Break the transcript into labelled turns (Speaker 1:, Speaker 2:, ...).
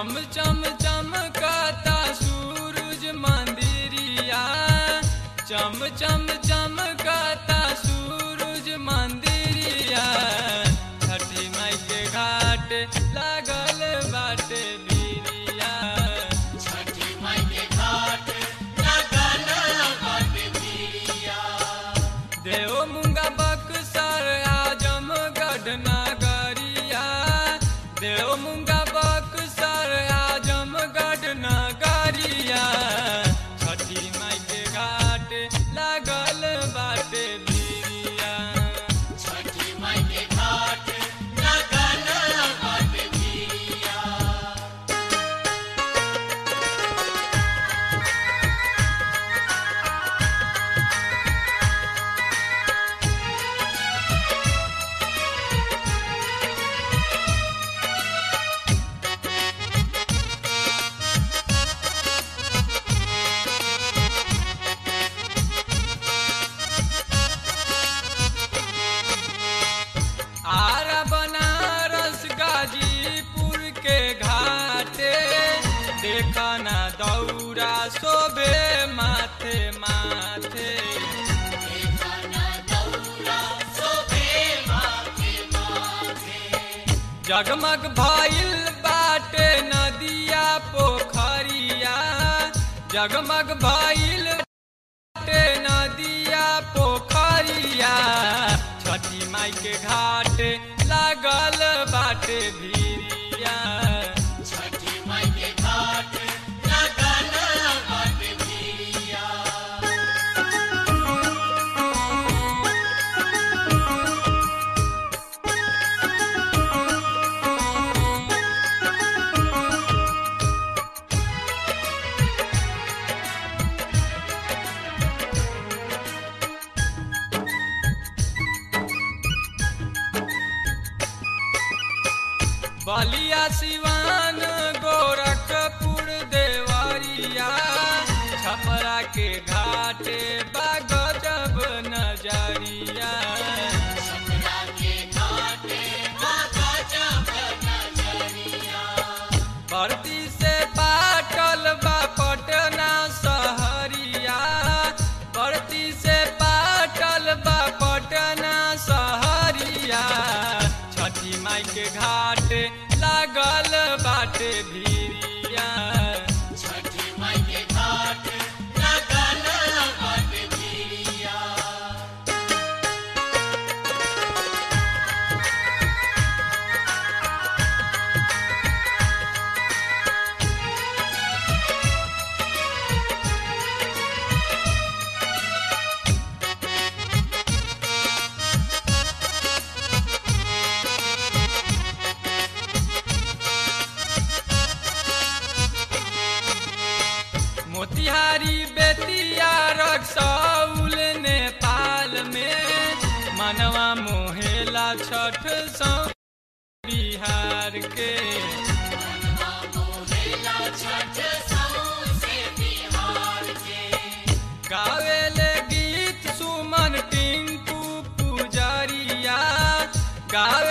Speaker 1: चम चम चमकता सूरज मंदिरिया चम चम चमकता सूरज मंदिरिया छठी माई के घाट लागल बाटे बिरिया
Speaker 2: छठी माई के घाट लगल बाटे बिरिया
Speaker 1: देव मुंगा बक्सर आजमगढ़ नगरिया देव मुंगा बक्सर आजमगढ़ नगरिया छठी माई के घाट लागल बाटे बिरिया
Speaker 2: छठी माई के घाट लगल बाटे बिरिया
Speaker 1: आरा बनारस गाजीपुर के घाटे देखा ना दौरा शोभे माथे माथे
Speaker 2: खाना दौरा शोभे माथे माथे
Speaker 1: जगमग भइल बाटे नदिया पोखरिया जगमग भइल बाटे नदिया पोखरिया छठी माई के घाट लागल बाटे भिरिया
Speaker 2: छठी माई के घाट लगल बाटे बिरिया
Speaker 1: बलिया सिवान गोरखपुर देवरिया छपरा के घाटे बागजब नजरिया
Speaker 2: छपरा के घाटे बाबा जब नजरिया
Speaker 1: भर्ती से पाटल बा पटना सहरिया भर्ती से पाटल बा पटना सहरिया छठी माई के घाट लागल बाटे भिरिया
Speaker 2: छठी माई के घाट लगल बाटे बिरिया
Speaker 1: मोतिहारी बेतिया रक्सौल नेपाल में मनवा मोहेला छठ सौ बिहार के
Speaker 2: मोहेला छठ सौसे बिहार के
Speaker 1: गावेले गीत सुमन टिंकू पुजरिया गावे